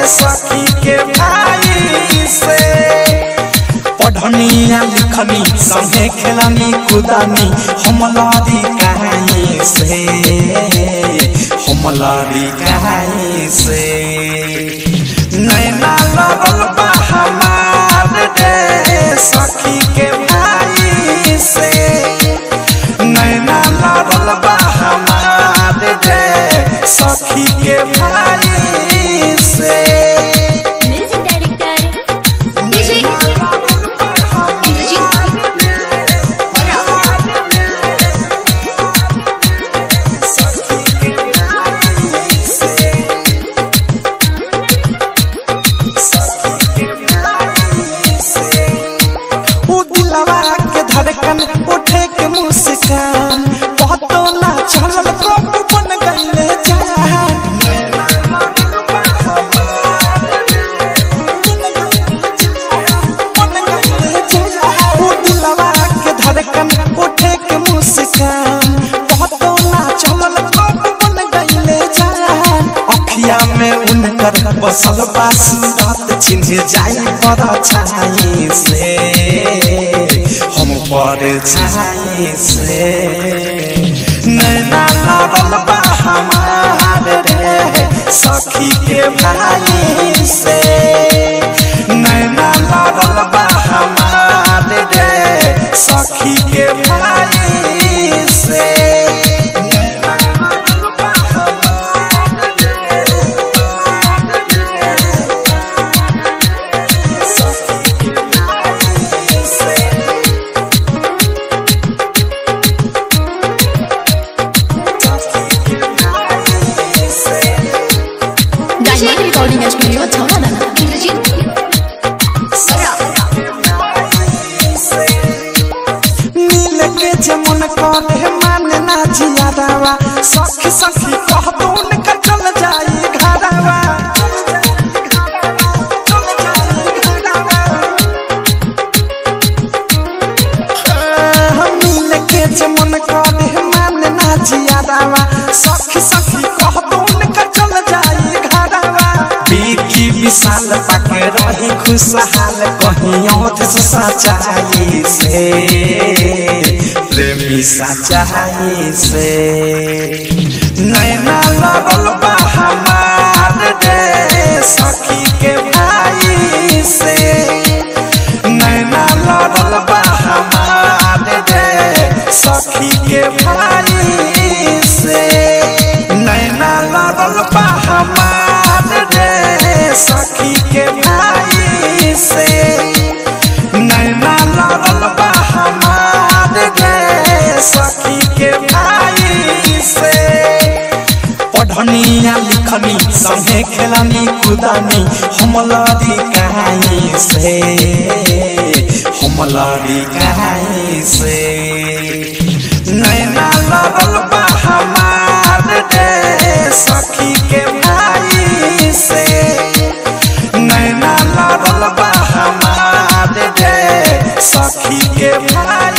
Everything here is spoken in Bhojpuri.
सखी के भाई से पढ़निया लिखनी संगे खेलनी कुदानी हमलारी कहानी से हमलारी कहानी से नैना लगल बा हमार रे सखी के भाई से नैना लगल बा हमार रे सखी के भाई से म्यूजिक डायरेक्टर डीजे उ दिलवा के धड़कन उठे के मुस्कान बहुतो ना चलल कब बन गईले जान उ दिलवा के धड़कन उठे के मुस्कान बहुतो ना चलल कब बन गईले जान अखिया में उनकर बसल बा सूरत चिन्ह जाई पर छाई से हम पर छाई से नैना लागल बा हमार रे सखी के भाई से नैना लागल बा हमार रे सखी के भाई से नैना लागल बा हमार सखी के भाई से डायमंड रिकॉर्डिंग स्टूडियो छौड़ा नील के जमुन करे मान ना जियादावा सखी सखी कह दो उनका चल जाई घरावा नील के जमुन करे मान ना जियादावा सखी सखी कह दो उनका चल जाई घरावा बीकी विशाल पाके रही खुशहाल कहीं औध सच्चाई से प्रेमी सच्चाई से नैना लगल बा हमार रे सखी के भाई से नैना लगल बा हमार रे सखी के भाई से नैना लगल बा हमार रे सखी के भाई से नैना लगल बा हमार रे सखी के भाई से पढ़निया लिखनी संगे खेलनी कुदानी हमलारी कहानी से हमलारी कहानी से नैना लगल बा हमार रे सखी के भाई से नैना लगल बा हमार रे सखी के भाई